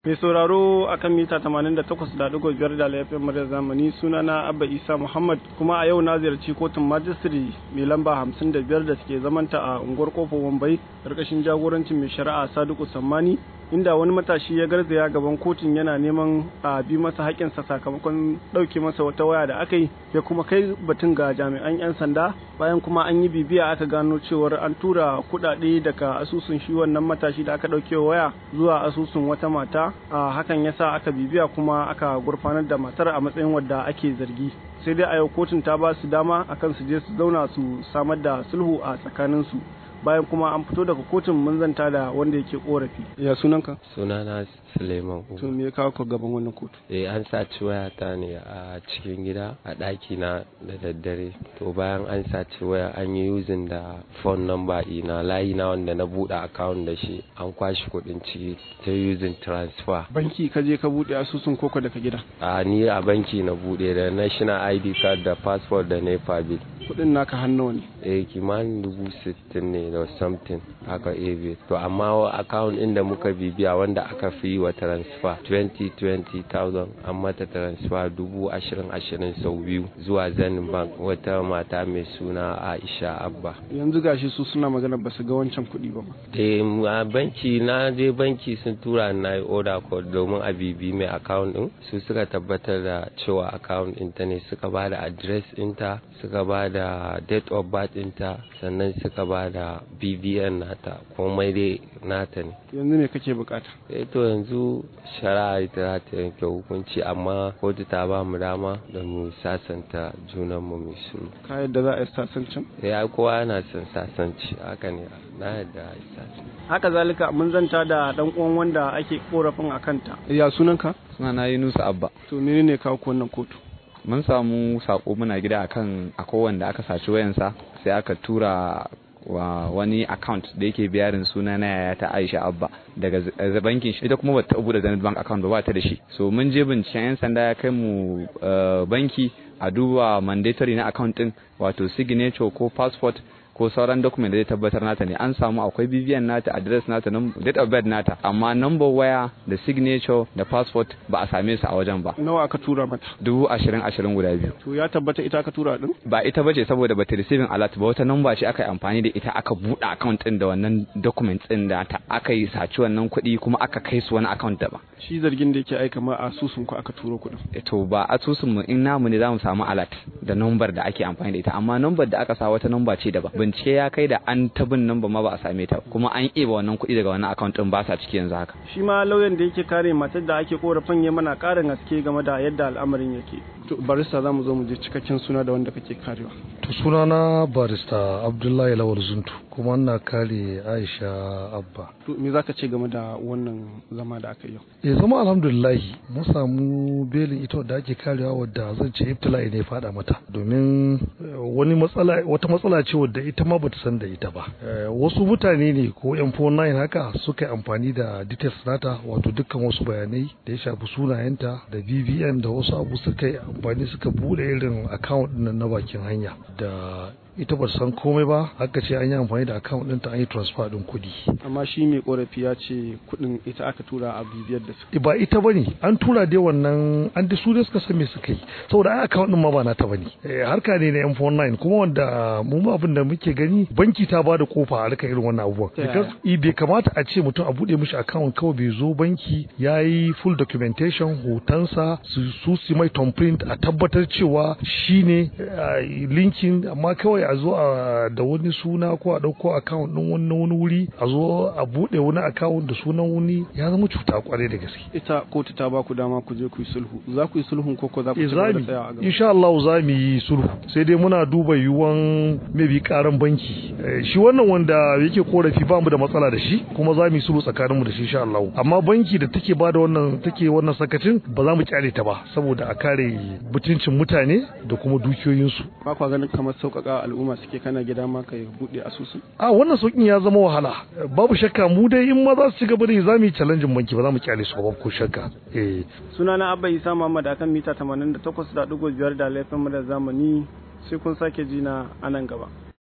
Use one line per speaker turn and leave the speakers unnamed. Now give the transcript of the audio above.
Mai sauraro a kan mita 88.5 da laifin muryar zamani sunana Abba Isa Muhammad kuma a yau na ziyarci kotun majistri mai lamba 55 da suke zamanta a unguwar kofar Wambai karkashin jagorancin mai shari'a Sadiku Sammani inda wani matashi ya garzaya gaban kotun yana neman a bi masa haƙƙinsa sakamakon ɗauke masa wata waya da aka yi ya kuma kai batun ga jami'an 'yan sanda bayan kuma an yi bibiya aka gano cewar an tura kuɗaɗe daga asusun shi wannan matashi da aka ɗauke waya zuwa asusun wata mata a hakan ya sa aka bibiya kuma aka gurfanar da matar a matsayin wadda ake zargi sai dai a yau kotun ta ba su dama akan su je su zauna su samar da sulhu a tsakaninsu bayan kuma an fito daga kotun mun zanta da wanda yake korafi ya sunanka
sunana suleiman
to me ya kawo ka gaban wannan kotu
eh an saci wayata ne a cikin gida a ɗaki na da daddare to bayan an saci waya an yi using da phone number ina layi na wanda na buɗe account da shi an kwashi kuɗin ciki ta using transfer
banki ka je ka buɗe asusun koko daga gida
a ni a banki na buɗe da national id card da passport da nepa bill
kuɗin naka hannu ne
eh kimanin dubu sittin ne da something haka ebe to amma account inda muka bibiya wanda aka fi wa transfer 20,000 an mata transfer dubu ashirin ashirin sau biyu zuwa zen bank wata mata mai suna aisha abba
yanzu gashi su suna magana ba su ga wancan kuɗi ba
eh a banki na je banki sun tura na yi order code domin a bibi mai account din su suka tabbatar da cewa account ɗinta ne suka ba da address ɗinta suka ba da date of birth ɗinta sannan suka ba da bbn nata komai dai nata ne
yanzu me kake bukata
eh to yanzu shari'a ita ta yanke hukunci amma kotu ta ba mu dama da mu sasanta junan mu mai sulhu
ka yadda za a yi sasancin
ya kowa yana son sasanci haka ne na yadda a yi sasanci
haka zalika mun zanta da dan uwan wanda ake korafin a kanta ya sunanka
sunana Yunusa Abba
to menene kawo ku wannan kotu
mun samu sako muna gida akan akwai wanda aka saci wayansa sai aka tura wa wani account da yake biyarin suna na yaya ta Aisha Abba daga bankin shi ita kuma bata bude Zenith Bank account ba ba ta da shi so mun je binciken yan sanda ya kai mu banki a duba mandatory na account din wato signature ko passport ko sauran document da zai tabbatar nata ne an samu akwai BVN nata address nata date of birth nata amma number waya da signature da passport ba a same su a wajen ba
nawa aka tura mata
dubu ashirin ashirin guda biyu
to ya tabbata ita aka tura din
ba ita bace saboda bata receiving alert ba wata number ce aka yi amfani da ita aka buɗe account din da wannan document din da ta aka yi saci wannan kuɗi kuma aka kai su wani account da ba
shi zargin da yake aika ma asusun ku aka turo kuɗin
to ba asusun mu in namu ne zamu samu alert da number da ake amfani da ita amma number da aka sa wata number ce daban bincike ya kai da an tabin nan ba ma ba a same ta kuma an eba wannan kuɗi daga wannan account din ba sa ciki yanzu haka
shi ma lauyan da yake kare matar da ake korafin ya mana ƙarin haske game da yadda al'amarin yake to barista zamu zo mu je cikakken suna da wanda kake karewa
to sunana barista Abdullahi Lawal Zuntu kuma ina kare Aisha Abba
to me zaka ce game da wannan zama da aka yi
eh zama alhamdulillah mun samu belin ita da ake karewa wadda zan ce ibtila'i ne fada mata domin wani matsala wata matsala ce wadda ita ma bata san da ita ba wasu mutane ne ko M49 haka suka yi amfani da details nata wato dukkan wasu bayanai da ya shafi sunayenta da BBN da wasu abu suka yi amfani suka bude irin account din na bakin hanya da ita ba san komai ba haka ce an yi amfani da account ɗinta an yi transfer ɗin kuɗi.
amma shi mai korafi ya ce kuɗin ita aka tura a bibiyar da su.
ba ita ba ne an tura dai wannan an da su dai suka san me suka yi saboda ai account ɗin ma ba nata ba ne harka ne na m49 kuma wanda mu abin da muke gani banki ta ba da kofa a harkar irin wannan abubuwan. because bai kamata a ce mutum a buɗe mishi account kawai bai zo banki ya yi full documentation hotonsa su su mai thumbprint a tabbatar cewa shi ne linkin amma kawai kawai a zo a da wani suna ko a ɗauko account ɗin wani wani wuri a zo a buɗe wani account da sunan wani ya zama cuta kwarai da gaske.
Ita kotu ta ba ku dama ku je ku yi sulhu. Za ku yi sulhun ko ko za ku ci gaba da tsaya a gaba?
Insha Allah za mu yi sulhu. Sai dai muna duba yiwuwan maybe karan banki. Shi wannan wanda yake korafi ba mu da matsala da shi kuma za mu yi sulhu tsakanin mu da shi insha Allah. Amma banki da take ba da wannan take wannan sakacin ba za mu kyale ta ba saboda a kare mutuncin mutane da kuma dukiyoyinsu.
Ba kwa ganin kamar sauƙaƙa al'umma suke kana gida ma ka buɗe asusu
a wannan sauƙin ya zama wahala babu shakka mu dai in ma za su ci gaba da za mu yi challenge banki ba za mu kyale su ba ko shakka eh
sunana abba isa muhammad akan mita 88.5 da laifin mu da zamani sai kun sake ji na anan gaba